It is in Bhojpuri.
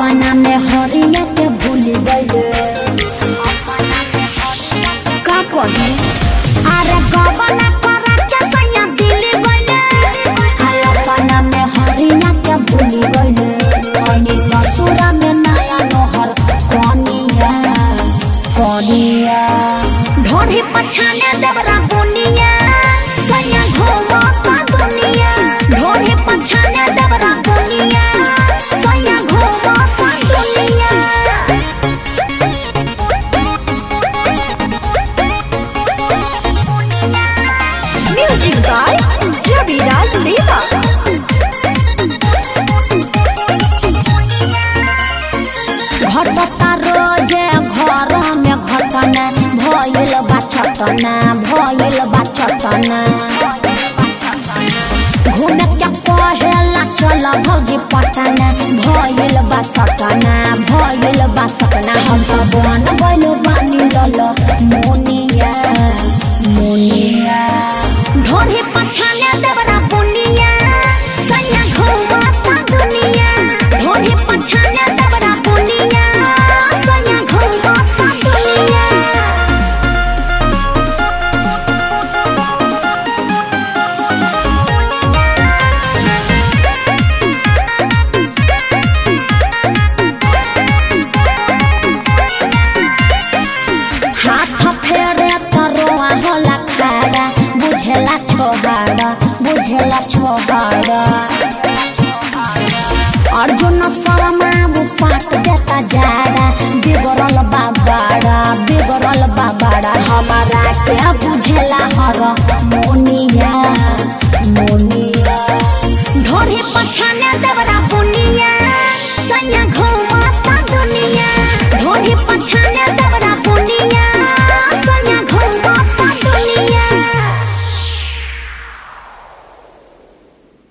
अपना में हरिया के भूल गए का कही अरे गबना करा के सैया दिल गइले हाय अपना में हरिया के भूल गइले अनि ससुरा में नया नोहर कनिया कनिया ढोढ़ी पछाने देवरा बुनिया सैया घूमता दुनिया ढोढ़ी पछाने देवरा बुनिया सैया घूमता दुनिया Music by Raviraj Deva. घटता रोजे घर में घटना भइल बा छटना भइल बा छटना घूमे के कहेला चल भौजी पटना भइल बा सटना भइल बा सटना हम तो बन गइल बानी लल मोनिया मोनिया ढोरी पछाने देवरा बुनिया सैया घूमता दुनिया ढोरी पछाने देवरा बुनिया सैया घूमता दुनिया हाथ फेरे तरोआ होला खाड़ा बुझेला छोहाड़ा बुझेला छोहाड़ा अर्जुन शर्मा वो पाट देता जाड़ा बिगड़ल बाबाड़ा बिगड़ल बाबाड़ा हमारा क्या बुझेला हर मोनिया मोनिया ढोरी पछाने देवरा बुनिया सैया घूमता दुनिया ढोरी पछाने